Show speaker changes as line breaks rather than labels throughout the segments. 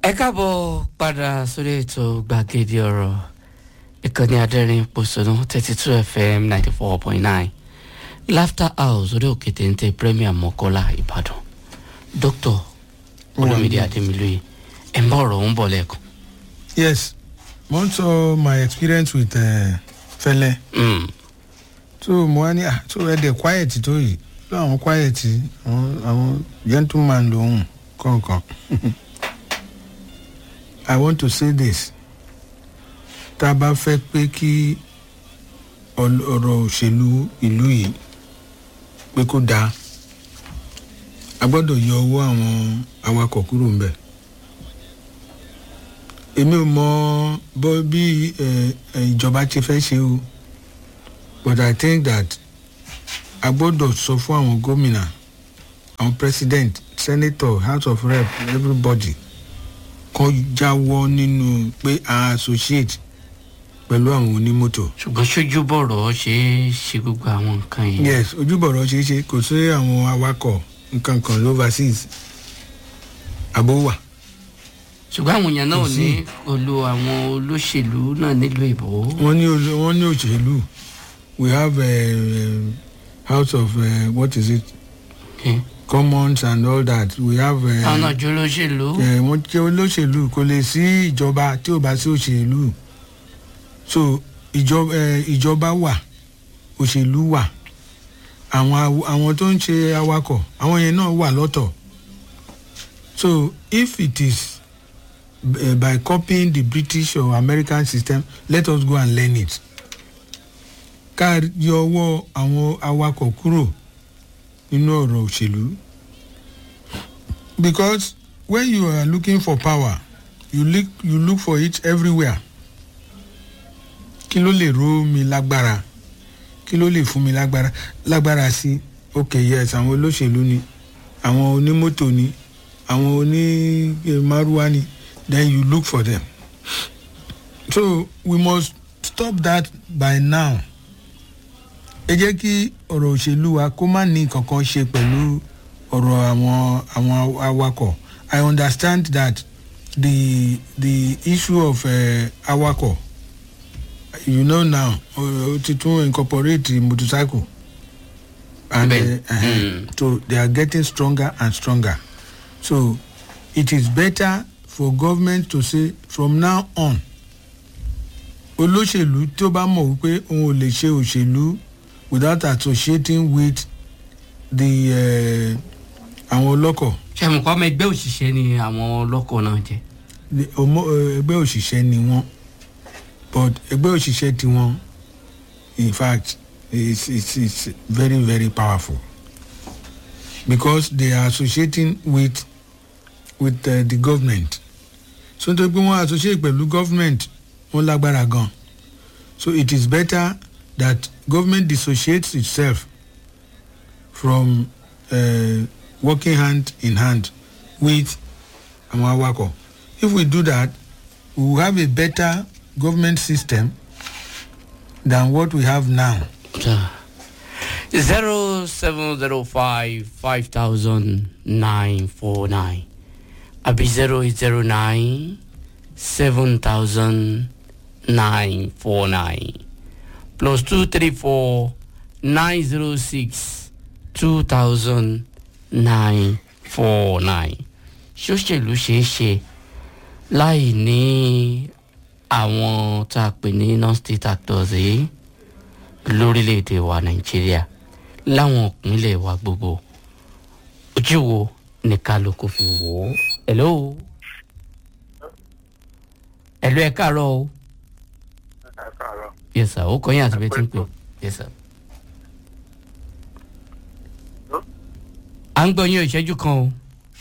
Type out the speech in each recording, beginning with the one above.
ẹ káàbọ̀ padà sórí ètò gbàgede ọ̀rọ̀ ìkànnì adẹ́rìn pòṣónú thirty two fm ninety four point nine laughter house orí òkè téńté premier mọ́kọ́lá ìbàdàn dr olómìdí adémilóye ẹ̀ ń bọ̀ ọ̀rọ̀ ń bọ̀ lẹ́ẹ̀kan.
yes mo ń sọ my experience with uh, fẹlẹ
Mm.
so mo wá ní ah so ẹ dẹ quiet tó yìí so àwọn quiet àwọn àwọn gentleman lòun kọ̀ọ̀kan i want to say this tá a bá fẹ́ pé kí ọl- ọ̀rọ̀ òṣèlú ìlú yìí pé kó dáa a gbọ́dọ̀ yọ owó àwọn awakọ̀ kúrò ń bẹ̀ èmi ò mọ bó bí ẹ, ẹ, ìjọba ti fẹ́ ṣe o but i think that a gbọ́dọ̀ sọ fún àwọn gómìnà àwọn president senator house of rep everybody kan jáwọ́ nínú pé a associate pẹ̀lú àwọn onímọ́tò.
ṣùgbọ́n ṣojú bọ̀rọ̀ ṣe é ṣe gbogbo àwọn nǹkan yìí.
yes ojúbọ̀rọ̀ ṣeé ṣe kò sí àwọn awakọ̀ nǹkan kan overseas àbó wà.
ṣùgbọ́n àwọn èèyàn náà ò
Kò sí.
ní olú àwọn olóṣèlú náà nílùú ìbò.
wọ́n ní olú- wọ́n ní òṣèlú we have uh, house of uh, what is it
Okay.
commons and all that we have. Uh,
àwọn náà jó olóṣèlú.
ẹ wọn jẹ olóṣèlú kò lè sí ìjọba tí ò bá sí òṣèlú so ìjọba ẹ ìjọba wà òṣèlú wà àwọn aw- àwọn tó ń ṣe awakọ̀ àwọn yẹn náà wà lọ́tọ̀ so if it is uh, by copying the british or american system let us go and learn it ká yọ ọwọ́ àwọn awakọ̀ kúrò nínú ọ̀rọ̀ òṣèlú because when you are looking for power you look you look for it everywhere kí ló lè ró mi lágbára kí ló lè fún mi lágbára lágbára sí ok yes àwọn olóṣèlú ni àwọn onímọ́tò ni àwọn onímárúwá ni then you look for them so we must stop that by now ẹ jẹ́ kí ọ̀rọ̀ òṣèlú wa kó má ní kankan ṣe pẹ̀lú ọ̀rọ̀ àwọn àwọn awakọ̀ i understand that the the issue of uh, awakọ̀ you know now o ti tún incorporate motorcycle and
Bẹ́ẹ̀.
uh, uh,
Mm.
so they are getting stronger and stronger so it is better for government to say from now on olóṣèlú tó bá mọ̀ wípé òun ò lè ṣe òṣèlú without associating with the uh, àwọn ọlọ́kọ̀
ṣe mọ̀ kọ́ ọmọ ẹgbẹ́ òṣìṣẹ́ ni àwọn ọlọ́kọ̀ náà jẹ́.
the ọmọ uh, ẹgbẹ́ òṣìṣẹ́ ni wọ́n but ẹgbẹ́ òṣìṣẹ́ tiwọn in fact it's it's it's very very powerful because they are associating with with uh, the government so nítorí pé wọ́n associate pẹ̀lú government wọ́n lágbára gan so it is better that government dissociates itself from uh, working hand in hand with àwọn awakọ̀ if we do that we will have a better government system than what we have now.
zero seven zero five five thousand nine four nine àbí zero eight zero nine seven thousand nine four nine plus two three four nine zero six two thousand nine four nine ṣóṣèlú ṣeé ṣe láì ní àwọn tá a pè ní non-state actors yìí lórílẹ̀‐èdè wa nàìjíríà láwọn ìpínlẹ̀ wa gbogbo ojú wo ni kálukú fi wò ó. hello hello ẹ káàárọ̀ o
ẹ káàárọ̀.
yes sir ó kọ́ yín àti bẹ́ẹ̀ tí ń pè yes sir. à ń gbọ́ yín ìṣẹ́jú kan o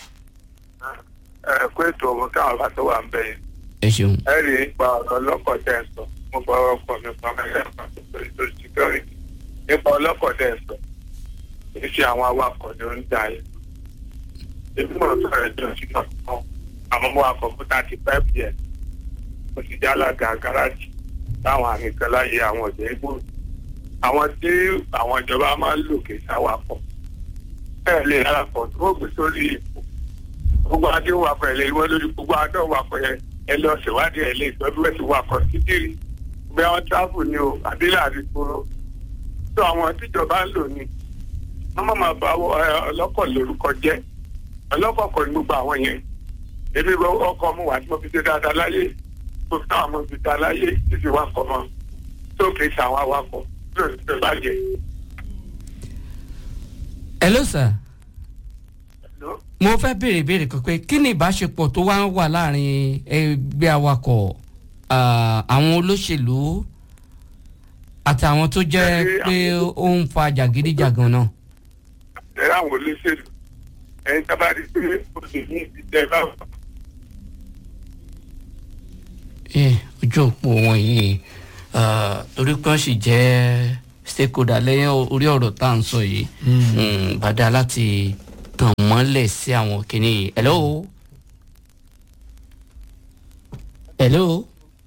ẹ kó ètò ọmọ káwọn bá tó wà ń bẹ yẹn
ẹ ṣeun.
ẹ rí i pa ọ̀rọ̀ ọlọ́kọ̀ tẹ̀ ń sọ mo bọ ọkọ̀ mi pa mẹ́lẹ́ pàtó pẹ̀lú tó security nípa ọlọ́kọ̀ tẹ̀ ń sọ kì í ṣe àwọn awakọ̀ ni ó ń jà yẹn èmi mọ̀ sọ̀rọ̀ ẹ̀jọ̀ sí náà kan àwọn ọmọ akọ̀ fún thirty five years mo ti já alága gáràjì láwọn àmì kan láyé àwọn ọ̀dẹ́ ìgbò àwọn tí àwọn ìjọba máa ń lò kì í sáwakọ̀ ẹ lè rárá pọ̀ tó gbé sórí ipò gbogbo adé wakọ̀ ẹ̀ lè wọ́n lórí gbogbo adé wakọ̀ ẹ̀ ẹ lọ ṣèwádìí ẹ̀ lè gbọ́dọ̀ ẹ̀ ti wakọ̀ títìrì bí wọ́n tráfù ni o àdélà àdìgbòrò tó àwọn tíjọba ń lò ní wọ́n má máa bá ọlọ́kọ̀ lórúkọ jẹ́ ọlọ́kọ̀ kọ̀ ní gbogbo àwọn yẹn èmi ọkọ̀ mu wà tí mo fi ṣe dáadáa láyé mo fi táwọn ọmọ fi ta láyé títí wakọ̀ mọ́ tó kì í ṣàwọn awakọ̀ tó ti bàjẹ́.
hello sir mo fẹ́ béèrè béèrè kan pé kí ni ìbáṣepọ̀ tó wá ń wà láàrin ẹgbẹ́ awakọ̀ àwọn olóṣèlú àti àwọn tó jẹ́ pé ó ń fa jàgídíjàgan náà.
ẹ àwọn olóṣèlú ẹni tá a bá rí pé o lè ní ìdílé báwọn.
ojú òpó wọn yìí torí pé wọ́n sì jẹ́ stakeholder lẹ́yìn orí ọ̀rọ̀ tá à ń sọ yìí bàdá láti tàn mọ́lẹ̀ sí àwọn kìnìún yìí. hello. hello.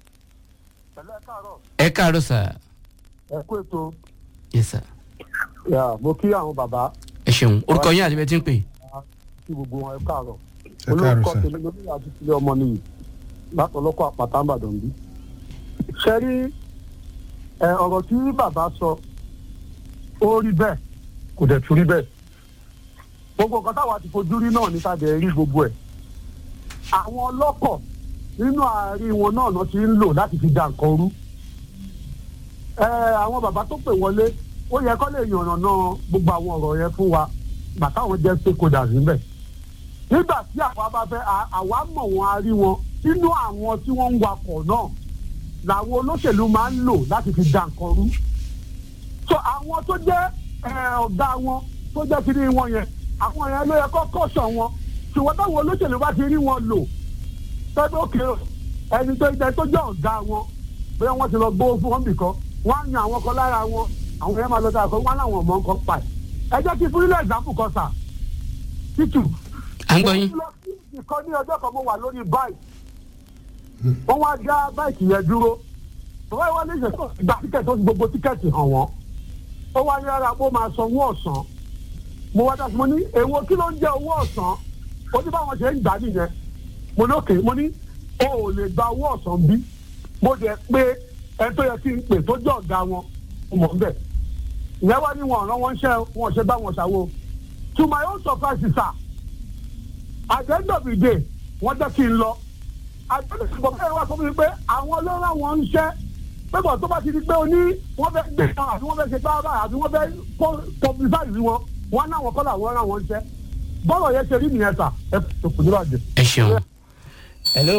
ẹ káàárọ̀ sà.
ẹ kú ètò.
yes sir.
yà mo kí àwọn bàbá.
ẹ ṣeun orúkọ yín àti bẹ́ẹ̀ tí ń pè.
kí gbogbo wọn ẹ káàárọ̀.
ẹ káàárọ̀
olórúkọ
sà.
tèmi lórí àdúgbò ọmọ nìyí látọlọ́kọ̀ àpáta ńbàdàn bí. ṣe rí ẹ ọ̀rọ̀ tí bàbá sọ ó rí bẹ́ẹ̀ kò dẹ̀ tún rí bẹ́ẹ̀ gbogbo nǹkan táwa ti fojú rí náà ní tàbí rí gbogbo ẹ̀ àwọn ọlọ́kọ̀ nínú àárín wọn náà náà ti ń lò láti fi da nǹkan rú ẹ àwọn bàbá tó pè wọlé ó yẹ kó lè yànnàná gbogbo àwọn ọ̀rọ̀ yẹn fún wa bàtà àwọn jẹ́ stakeholders níbẹ̀ nígbà tí àwa bá fẹ́ à- àwa mọ̀ wọn a rí wọn nínú àwọn tí wọ́n ń wakọ̀ náà làwọn olóṣèlú máa ń lò láti fi da nǹkan rú so àwọn tó jẹ́ ẹ, ọ̀gá wọn tó jẹ́ kiri wọn yẹn àwọn yẹn ló yẹ kó kọ́sọ̀ wọn ṣùgbọ́n táwọn olóṣèlú bá ti rí wọn lò tọ́jú òkè ẹni tó jẹ́ tó jẹ́ ọ̀gá wọn bóyá wọ́n ti lọ gbówó fún wọn nìkan wọ́n á yan àwọn kan lára wọn àwọn yẹn máa lọ dáa kan wọ́n á láwọn ọmọ nǹkan pa ẹ̀ ẹ jẹ́ kí fúnilẹ̀ example kan sà títù
à ń gbọ́ yín.
mo lọ sí ìkan ní ọjọ́ kan mo wà lórí báyìí wọ́n wá dá báyìí yẹn dúró bàbá ìwà lè ṣe tó gba tíkẹ́ẹ̀tì ó ti gbogbo tíkẹ́ẹ̀tì hàn wọ́n ó wá ní ara pé ó máa san owó ọ̀sán mo wá dá sí mo ní èwo kí ló ń jẹ́ owó ọ̀sán ó ní báwọn ṣe ń gbà nìyẹn mo ní òkè mo ní o ò lè gba owó ọ̀sán bí mo jẹ́ pé ẹ tó yẹ kí n pè tó jẹ́ ọ̀gá wọn mo mọ̀ ń bẹ̀ ìyẹn wá ní wọn ọ̀ràn wọn ṣẹ́ wọn ṣe bá wọn ṣàwo to my own surprise sir at the end of the day wọ́n jẹ́ kí n lọ àjọyọ̀ ìgbọ̀n bẹ́ẹ̀ wá sọ fún mi pé àwọn ló rán wọn ń ṣẹ́ pépọ̀ tó bá ti di pé o ní wọ́n fẹ́ gbé wọn àbí wọ́n fẹ́ ṣe gbára báyìí àbí wọ́n fẹ́ publicize wọn wọn náà wọ́n kọ́ làwọn rán wọn ń ṣẹ́ bọ́ọ̀lù yẹn ṣe rí nìyẹn sà ẹ kò kò ní bàjẹ́.
ẹ ṣeun. hello.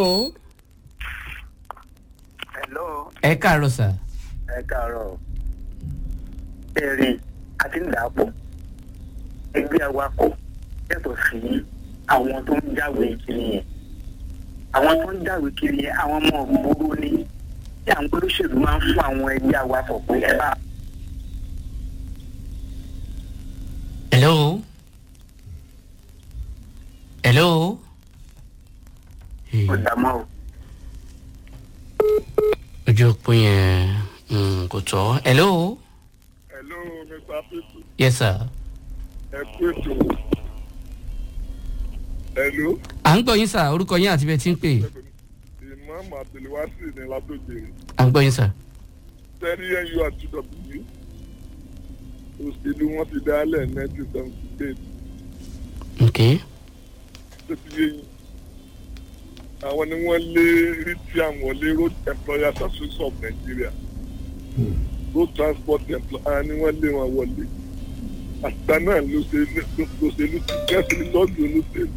hello
ẹ káàárọ̀ sà.
ẹ káàárọ̀ ẹ̀rí àti ń dàpọ̀ ẹgbẹ́ awakọ̀ yàtọ̀ sí àwọn tó ń jáwé kiri yẹn àwọn tó ń jáwé kiri yẹn àwọn ọmọ ògbóró ni tí àwọn olóṣèlú máa ń fún àwọn ẹgbẹ́ awakọ̀ pé ẹ bá
hello. hello. Hey,
ọ̀dà mọ́ o.
ojú òpó yẹn mm, kò tọ́. hello.
hello mr pipu
yes sir.
ẹ kú ètò hello
à ń gbọ́ yín sà orúkọ yín àti bẹ́ẹ̀ tí ń pè.
imam abdulwasi ní látòjèrè
à ń gbọ́ yín sà.
tẹ́rí nu àti w òṣèlú wọn ti dálẹ̀ nineteen seventy eight
ok.
tó ti yé yín àwọn ni wọ́n lé rìtí àwọn lé road employers association of nigeria road transport employers ni wọ́n lé wọn wọlé àtìgbà náà lòṣèlú lòṣèlú ti kẹ́sì lọ́ọ̀dù olóṣèlú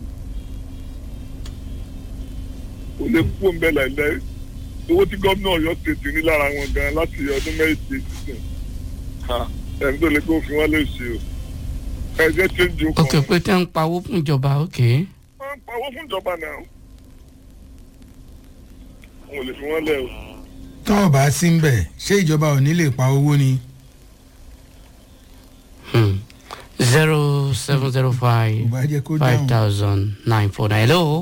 kò lè kú òǹbẹ láìláì owó tí gómìnà ọ̀yọ́ tètè ní lára wọn gan láti ọdún méje sísìn ẹni tó lè kó fi wọn lè ṣe o ẹ jẹ́ change o
ok pé tẹ́ ń pawó fún ìjọba ok.
wọ́n ń pawó fún ìjọba náà wọn ò lè fi wọ́n lẹ̀ o.
tọ́wọ́ bá sí ń bẹ̀ ṣé ìjọba ò ní lè pa owó ni
zero seven zero
kò
five
bá jẹ́ kó
five
dáhùn.
thousand nine four nine hello.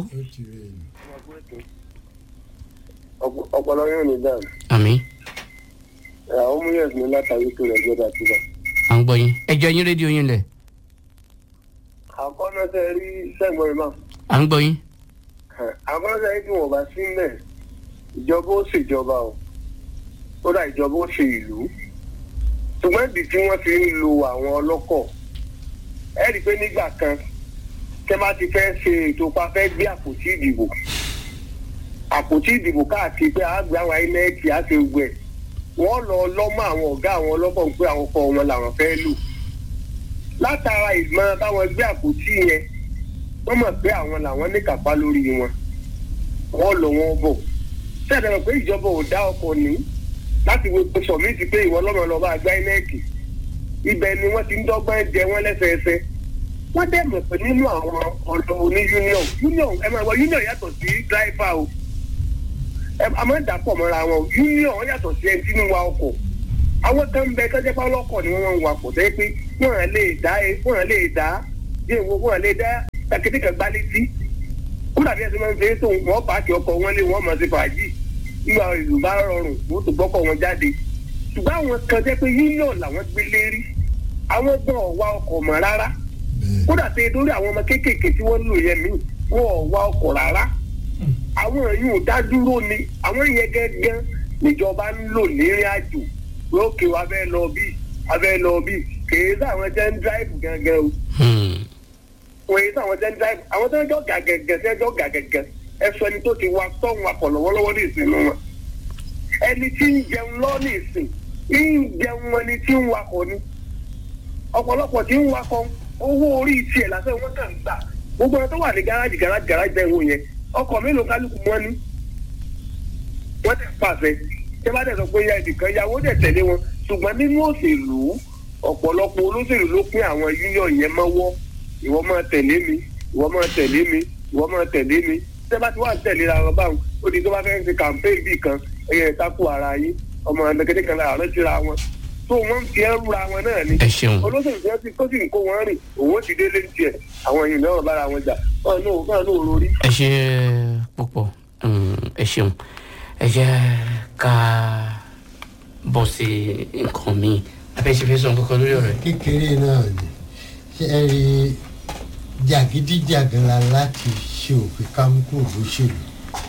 ọpọlọ yóò ní dáa
àmì
àwọn múyẹs ní látàrí tó rẹ gbọdọ àtúbà.
à ń gbọ́ yín. ẹ jọ yín rédíò yín lẹ̀.
àkọ́nọ́sẹ̀ rí sẹ́gbọ̀n ìmọ̀
à ń gbọ́ yín.
àwọn ọ̀sẹ̀ tí wọ́n bá sí mẹ́ ìjọba ó ṣèjọba o ó dà ìjọba ó ṣe ìlú ṣùgbọ́n ìdí tí wọ́n fi ń lo àwọn ọlọ́kọ̀ ẹ rí i pé nígbà kan tẹ́ bá ti fẹ́ ṣe ètò pa fẹ́ gbé àpótí ìdìbò àpótí ìdìbò káàkiri pé àgbẹ̀ àwọn inec á ṣe gbẹ wọ́n lọ lọ́mọ àwọn ọ̀gá àwọn ọlọ́kọ̀ pé àwọn ọkọ̀ wọn làwọn fẹ́ lò látara ìgbọ́n táwọn gbé àpótí yẹn wọ́n mọ̀ pé àwọn làwọn ní kápá lórí wọn wọ́n lọ wọn bọ̀ sẹ́ẹ̀dẹ̀ mọ̀ pé ìjọba ò dá ọkọ̀ ní láti wo pé sọ̀mí ti pé ìwọ lọ́mọ lọ́ba àgbá inec ibẹ̀ ni wọ́n ti ń dọ́gbọ́n jẹ wọ́n lẹ́sẹẹsẹ wọ́n dẹ̀ mọ̀ pé nínú àwọn ọ̀dọ́ oní union union ẹ máa wọ union yàtọ̀ sí driver o ẹ a máa ń dàpọ̀ mọ́ra wọn union yàtọ̀ sí ẹni tí ń wa ọkọ̀ àwọn kan ń bẹ kọ́jẹ́ pé ọlọ́kọ̀ ni wọ́n ń wakọ̀ tẹ́ pé wọ́n à lè dá wọ́n à lè dá bí èwo wọ́n à lè dá takété kan gbá létí kúrò àbí ẹsẹ̀ máa ń fẹ́ tó wọ́n pààkì ọkọ̀ wọn lé wọ́n máa ṣe fàájì nígbà ìlú bá rọrùn wọ́n tó gbọ́kọ̀ wọn jáde ṣùgbọ́n àwọn kan jẹ́ pé union làwọn gbé lérí àwọn gbọ́n ọ̀wá ọkọ̀ mọ́ rárá kódà tẹ lórí àwọn ọmọ kéékèèké tí wọ́n lò yẹn mí wọn ò wá ọkọ̀ rárá àwọn èyí ò dá dúró ni àwọn yẹn gẹ́gẹ́ níjọba ń lò nírìn àjò lókè wa bẹ́ẹ̀ lọ bí abẹ́ lọ bí kèé sáwọn jẹ́ ń dráìbù gángan o wọ́n yé sáwọn jẹ́ ń dráìbù àwọn tó ń jọ gàgẹ̀gẹ̀ tó ń jọ gàgẹ̀gẹ̀ ẹ̀sọ́ ẹni tó ti wa tọ́hún akọ̀ lọ́wọ́lọ́wọ́ ní ìsìn wọn ẹni tí ń jẹun lọ́ ní ìsìn ń jẹun ẹni tí ń wakọ̀ ni ọ̀pọ̀lọpọ̀ tí ń wakọ̀ owó orí tiẹ̀ lásán wọ́n kàn ń gbà gbogbo ẹ̀ tó wà ní gáràjì gáràjì gáràjì bẹ́ẹ̀ wò yẹn ọkọ̀ mélòó kálukú wọn ní. wọ́n tẹ̀ pàṣẹ tí wọ́n tẹ̀ sọ pé ya ẹnìkan ya wọ́n tẹ̀ tẹ̀lé wọn ṣùgbọ́n nínú òṣèlú ọ̀pọ̀lọpọ̀ olóṣèlú ló pín àwọn union yẹn mọ́wọ́ ìwọ máa tẹ̀lé mi ìwọ máa tẹ̀lé mi ìwọ máa tẹ̀lé mi tẹ́ bá ti wà tẹ̀lé ra wọn báwọn ó di tó bá fẹ́ẹ́ ṣe campaign bíi kan ẹ̀yẹ ìtakù ara yín ọmọ ẹ̀nẹ́gẹ́dẹ́ kan láàárọ̀ síra wọn tó wọ́n fi ẹrú ra wọn náà ni
ẹ ṣeun
olóṣèlú tí wọ́n ti tó sì ń kó wọn rìn òun ti délé ní tiẹ̀ àwọn èèyàn náà bára wọn jà wọn náà wọn náà lórí.
ẹ ṣe púpọ̀ mm, ẹ ṣeun ẹ jẹ́ ká bọ̀ sí nǹkan mi abẹ́sẹ̀fẹ́ sọ nǹkan kan lórí ọ̀rọ̀ yìí.
kékeré náà ni ṣe é rí jàgídíjàgan la láti ṣe òfin kámúkú òlóṣèlú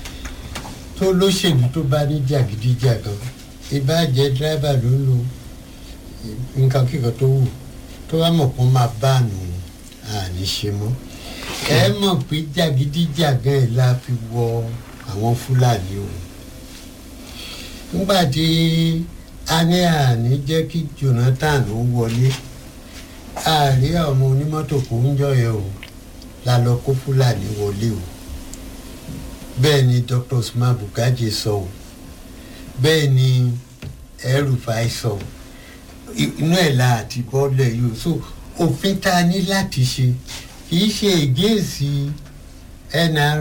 tó lóṣèlú tó bá ní jàgídíjàgan ìbàjẹ́ dírẹ́bà ló ń lo nǹkan kíkan tó wù tó bá mọ̀ kó máa bá àánú àní ṣe mọ́ ẹ mọ̀ pé jàgídíjàgan ẹ̀ la fi wọ àwọn fúlàní o nígbà tí a ní àní jẹ́ kí jonathan ó wọlé àárí ọmọ onímọ́tò kò ń jọ yẹn o la lọ kó fúlàní wọlé o bẹ́ẹ̀ ni dr usman bugaji sọ o bẹ́ẹ̀ ni ẹrùfàì sọ o inú ẹ̀ la àti bọ́ọ̀lẹ̀ yìí o so òfin tá a ní láti ṣe kì í ṣe ègéèsì nr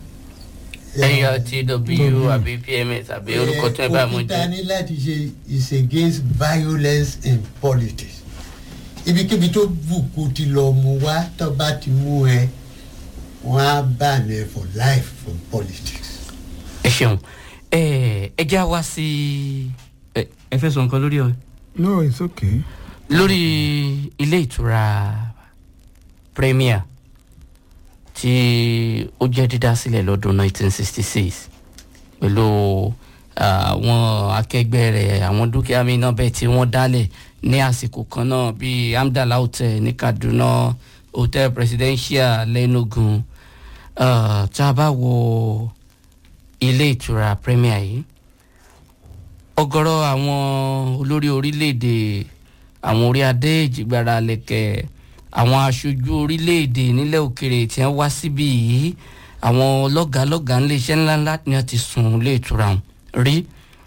nurtw àbí pms àbí orúkọ tó ẹ bá mú
òfin tá a
jẹ.
ní láti ṣe is against violence in politics ibikíbi tó bùkún ti lọ mú wá tó bá ti mú ẹ wọn á bá ẹ for life from politics.
ẹ ṣeun ẹ ẹ já wá sí ẹ ẹ fẹ́ sọ nǹkan lórí ọ
no it's okay.
lórí ilé ìtura premier tí ó jẹ́ dídá sílẹ̀ lọ́dún 1966 pẹ̀lú àwọn akẹgbẹ́ rẹ̀ àwọn dúkìá mi náà bẹ́ẹ̀ tí wọ́n dálẹ̀ ní àsìkò kan náà bíi amdala hotel ní kaduna hotel presidential lẹ́nugun Ah, tá a bá wo ilé ìtura premier yìí ọ̀gọ̀rọ̀ àwọn olórí orílẹ̀-èdè àwọn orí adé ìjìgbara lẹ̀kẹ̀ àwọn aṣojú orílẹ̀-èdè nílẹ̀ òkèrè tí wọ́n wá síbí yìí àwọn lọ́gàálọ́gàá ńlẹ̀ṣẹ́ ńláńlá ni wọ́n ti sùn ilé ìtura ọ̀hún rí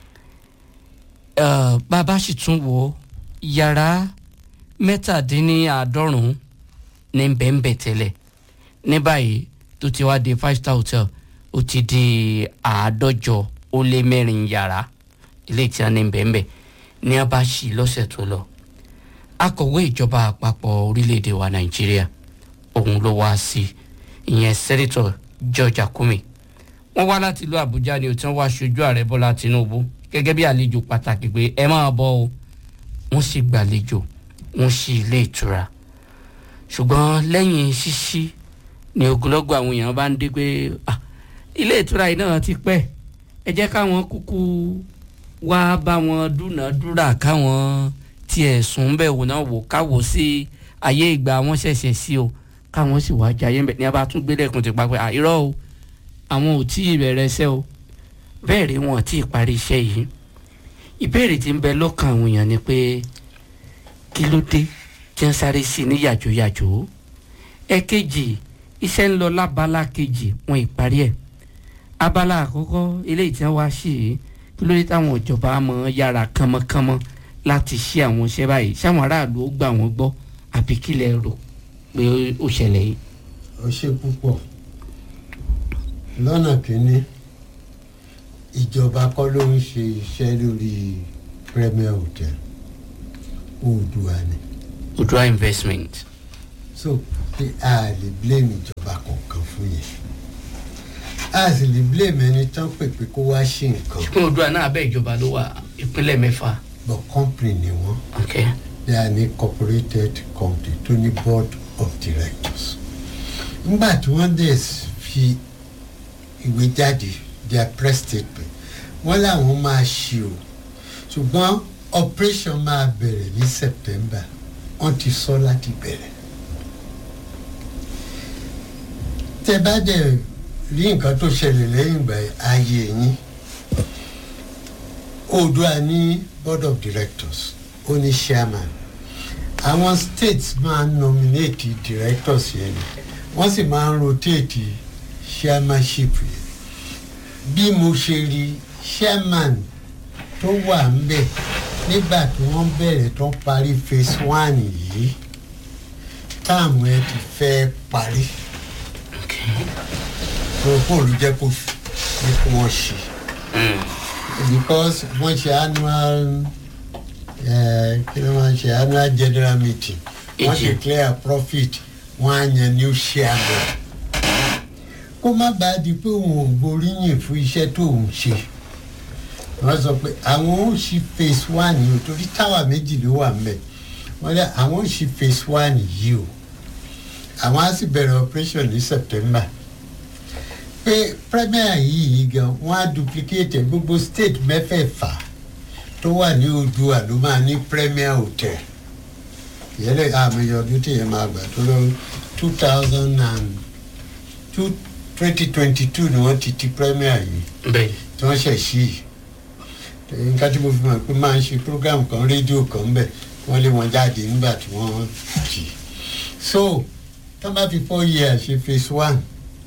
Eh, bàbá sì tún wò ó yàrá mẹ́tàdínníàádọ́rùn-ún ní bẹ́ẹ̀nbẹ́ẹ̀ tẹ́lẹ̀ ní báyìí tó ti wá di five star hotel ó ti di àádọ́jọ ó lé mẹ́rin yàrá ilé tí a ní bẹ́ẹ̀nbẹ́ẹ̀ ní a bá ṣí lọ́sẹ̀ tó lọ akọ̀wé ìjọba àpapọ̀ orílẹ̀-èdè wa nàìjíríà òun ló wá sí ìyẹn sẹ́nitọ̀ george akume wọ́n wá láti ìlú àbújá ni ó ti wá aṣojú ààrẹ bọ́lá tinubu gẹ́gẹ́ bí àlejò pàtàkì pé ẹ máa bọ́ o wọ́n sì gbàlejò wọ́n sì ilé ìtura ṣùgbọ́n lẹ́yìn ṣíṣí ní ogunlọ́gọ̀ àwọn èèyàn bá ń dé pé "Ah, ilé ìtura yìí náà ti pẹ́ ẹ jẹ́ káwọn kúkú wá bá wọn dúnàádúrà káwọn tiẹ̀ sùn bẹ́ẹ̀ wò náà wò káwò sí ayé ìgbà wọn ṣẹ̀ṣẹ̀ sí o káwọn sì wá jayé ńbẹ ní a bá tún gbé lẹ́kùn ti pa pé "Ah, irọ́ o àwọn ò tí ì bẹ̀rẹ̀ iṣẹ́ o bẹ́ẹ̀ rí wọn ò tí ì parí iṣẹ́ yìí ìbéèrè tí ń bẹ lọ́kàn àwọn èèyàn ni pé kí ló dé tí wọ́n sáré sí i ní yàjóyàjó ẹ̀kejì iṣẹ́ ń lọ lábala kejì wọn ìparí ẹ̀ abala àkọ́kọ́ eléyìí tí wọ́n wá sí i kí ló dé táwọn ìjọba mọ̀ yára kánmọ́kánmọ́ láti ṣe àwọn iṣẹ́ báyìí sáwọn aráàlú ó gbà wọ́n gbọ́ àbí kí lẹ rò pé ó ṣẹlẹ̀ yìí.
ó ṣe púpọ̀ lọ́nà kínní ìjọba kọ́ ló ń ṣe iṣẹ́ lórí premier hotel oòdùà ni
Odua investment.
so pé a lè blame ìjọba kankan fún yẹn a sì lè blame ẹni tán pè pé kó wá ṣe nǹkan
ṣùgbọ́n Odua náà abẹ́ ìjọba ló wà ìpínlẹ̀ mẹ́fà.
but company ni wọ́n
Okay.
they are an incorporated company tó ní board of directors nígbà tí wọ́n dẹ̀ fi ìwé jáde their press statement wọ́n làwọn máa ṣe o ṣùgbọ́n operation máa bẹ̀rẹ̀ ní september wọ́n ti sọ láti bẹ̀rẹ̀ tẹ bá dẹ̀ rí nǹkan tó ṣẹlẹ̀ lẹ́yìn ìgbà ayé yín oòdùà ní board of directors ó ní chairman àwọn states máa ń nominate directors yẹn ni wọ́n sì máa ń rotate chairmanship yẹn bí mo ṣe rí chairman tó wà ń bẹ̀ nígbà tí wọ́n bẹ̀rẹ̀ tó parí phase one yìí táàmù ẹ ti fẹ́ parí propol jẹ́ kó ní kí wọ́n ṣe because wọ́n ṣe annual eh, kí ló máa ń ṣe annual general meeting wọ́n
AGM.
declare profit wọ́n á yan new chairman kó má bàa di pé òun ò gbóríyìn fún iṣẹ́ tó ń ṣe wọ́n sọ pé àwọn ò ṣí phase one yìí o torí táwa méjì ló wà ń bẹ̀ wọ́n lé àwọn ò ṣí phase one yìí o àwọn á sì bẹ̀rẹ̀ operation ní september pé premier yìí gan wọ́n á duplicate ẹ̀. gbogbo state mẹ́fẹ̀ẹ̀fà tó wà ní Oòduà ló máa ní premier hotel ìyẹlẹ àmì ọdún tí yẹn máa gbà tó lọ two thousand and two twenty twenty two ni wọ́n ti ti premier yìí
bẹ́ẹ̀
tí wọ́n ṣẹ̀ sí yìí nǹkan tí mo fi mọ̀ pé máa ń ṣe program kan rédíò kan ń bẹ̀ wọ́n lé wọn jáde nígbà tí wọ́n jì so tó bá fi four years ṣe phase one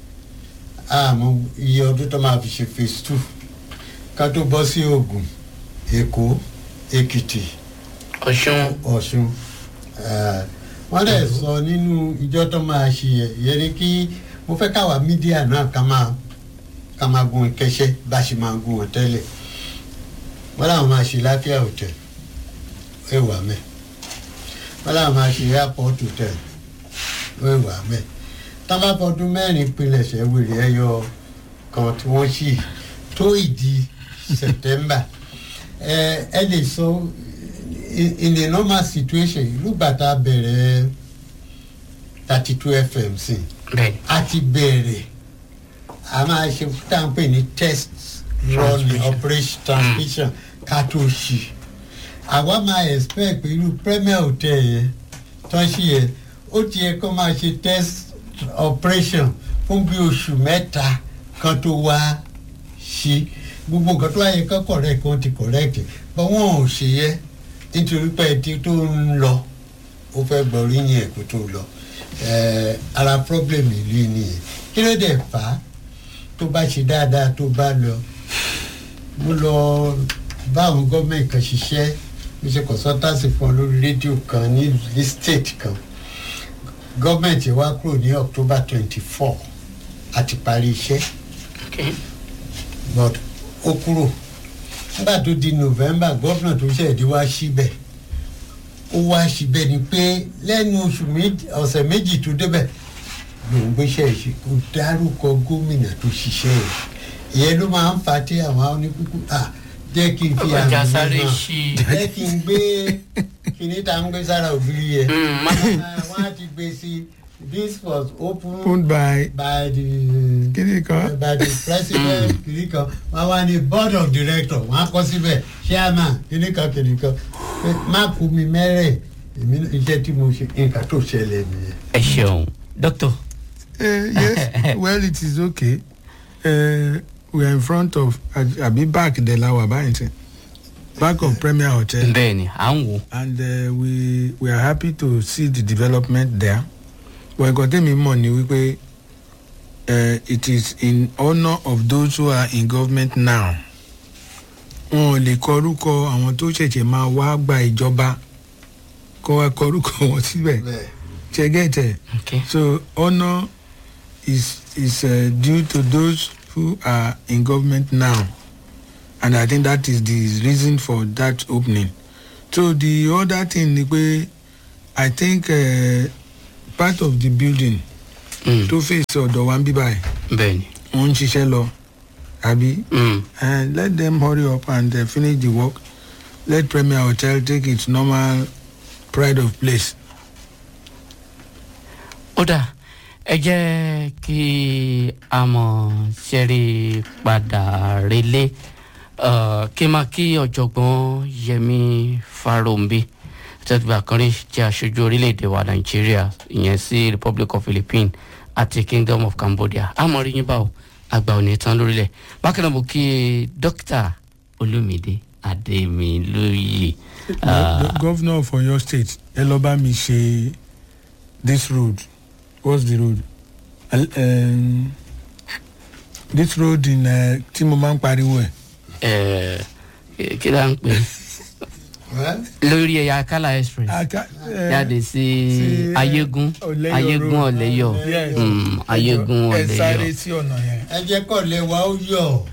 àmọ́ iye ọdún tó máa fi ṣe phase two ká tó bọ́ sí Ògùn Èkó Èkìtì
Ọ̀ṣun
Ọ̀ṣun eh, wọ́n dẹ̀ sọ nínú ìjọ tó máa ṣe yẹ yẹ ni kí mo fẹ́ káwa mídíà náà ká máa ká máa gun kẹsẹ́ bá ṣe máa gun wọn tẹ́lẹ̀ wọ́n làwọn máa ṣe láfíà hotel ẹ wà mẹ́ wọ́n làwọn máa ṣe airport hotel ẹ wà mẹ́ tábàbọ̀dún mẹ́rin pilẹ̀ṣẹ̀ wèrè ẹyọ kan tí wọ́n ṣì tó ìdí September ẹ ẹ lè sọ in in a normal situation ìlúgbà tá a bẹ̀rẹ̀ thirty two fm sí
bẹ́ẹ̀
a ti bẹ̀rẹ̀ a máa ṣe tá à ń pè ní test run
Transmission.
operation transmission ká tó ṣì àwa máa expect pé irú premier hotel yẹn tó ń ṣì yẹn ó ti yẹ kó máa ṣe test operation fún bí oṣù mẹ́ta kan tó wá ṣí gbogbo nǹkan tó wáyé kán correct kan ti correct but wọn ò ṣe yẹ nítorí pé ẹtí tó ń lọ ó fẹ́ gbọ́ oríyìn ẹ̀ kó tó lọ Eh, ara problem ìlú yìí nìyẹn kí ló dé fà á tó bá ṣe dáadáa tó bá lọ mo lọ bá àwọn gọ́ọ̀mẹ̀ntì kan ṣiṣẹ́ mo ṣe consultancy fún ọ lórí rédíò kan ní ní state kan gọ́ọ̀mẹ̀ntì wa kúrò ní october twenty four àti parí iṣẹ́
okay
but ó kúrò nígbà tó di november gómìnà tó ṣẹ̀dí wá síbẹ̀ ó wá síbẹ̀ ni pé lẹ́nu oṣù méjì ọ̀sẹ̀ méjì tó débẹ̀ lòun gbéṣẹ́ ìṣe kó dárúkọ gómìnà tó ṣiṣẹ́ ẹ̀ ìyẹn ló máa ń fa tí àwọn oníkúkú à jẹ́ kí n fi àmì
ọjà
mi
sáré
hàn
ṣí i.
jẹ́ kí n gbé kíní tá ń gbé sára ògiri yẹn
Mm, má-
Ah, wọ́n á ti gbé sí this was opened
owned by
by the
kíni kan
by the president kìnìkan wọn wá ní board of director wọn á kọ síbẹ̀ chairman kìnìkan kìnìkan pé má kú mi mẹ́rẹ̀ èmi náà- iṣẹ́ tí mo ṣe nǹkan tó ṣẹlẹ̀ nìyẹn.
ẹ ṣeun dókítà
Uh, yes, well, it is okay. Uh, we are in front of Abi back the Lawa Barrington, back of Premier Hotel,
bẹ́ẹ̀ ni à ń wò
and uh, we we are happy to see the development there. Well, got them money. We pay. Uh, it is in honour of those who are in government now. wọn ò lè kọrúkọ àwọn tó ṣẹ̀ṣẹ̀ máa wá gba ìjọba kọ́ wa kọrúkọ wọn síbẹ̀
bẹ́ẹ̀
ṣẹ́gẹ́tẹ̀.
okay.
So honor is is uh, due to those who are in government now, and I think that is the reason for that opening. So the other thing ni pé I think uh, part of the building
Mm,
tó face ọ̀dọ̀ wa ń bí báyìí
bẹ́ẹ̀ ni
wọ́n ń ṣiṣẹ́ lọ àbí
Mm,
and let them hurry up and uh, finish the work let Premier Hotel take its normal pride of place.
ó dà ẹ jẹ́ kí a mọ̀ ṣẹ́rí padà relé uh, kí n máa kí ọ̀jọ̀gbọ́n yẹmi farombi tẹ́tùbà kan rí jẹ́ aṣojú orílẹ̀-èdè wa nàìjíríà ìyẹn sí republic of philippines àti kingdom of cambodia àmọ́ rí yín báwo àgbà ò ní tán lórílẹ̀ bákan náà mo kí dókítà olùmídé adémilóye.
the, the governor of Oyo state ẹ lọ bá mi ṣe this road what's the road Al- um, this road in uh, tí mo máa ń pariwo ẹ
ẹ kí ló ń pè é?
well
lórí ẹ̀yà kala express
Aka- eh,
jáde sí
sí,
ayégún
Ọ̀lẹ́yọ̀
ayégún
road.
ọ̀lẹ́yọ̀
Yes.
Mm, ayégún
ẹ sáré
ọ̀lẹ́yọ̀.
sí ọ̀nà yẹn.
ẹ jẹ́ kọ́ lé wa ó yọ̀.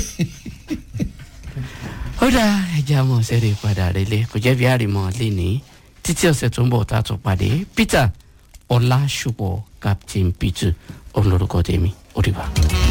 ó dá ẹja mọ̀ sẹ́rẹ̀ padà relé kò jẹ́ bí àrìmọ̀ lẹ́ni títí ọ̀sẹ̀ tó ń bọ̀ tá a tún pàdé peter ọlásùpọ̀ captain peter òun lorúkọ tèmi ó dìbà.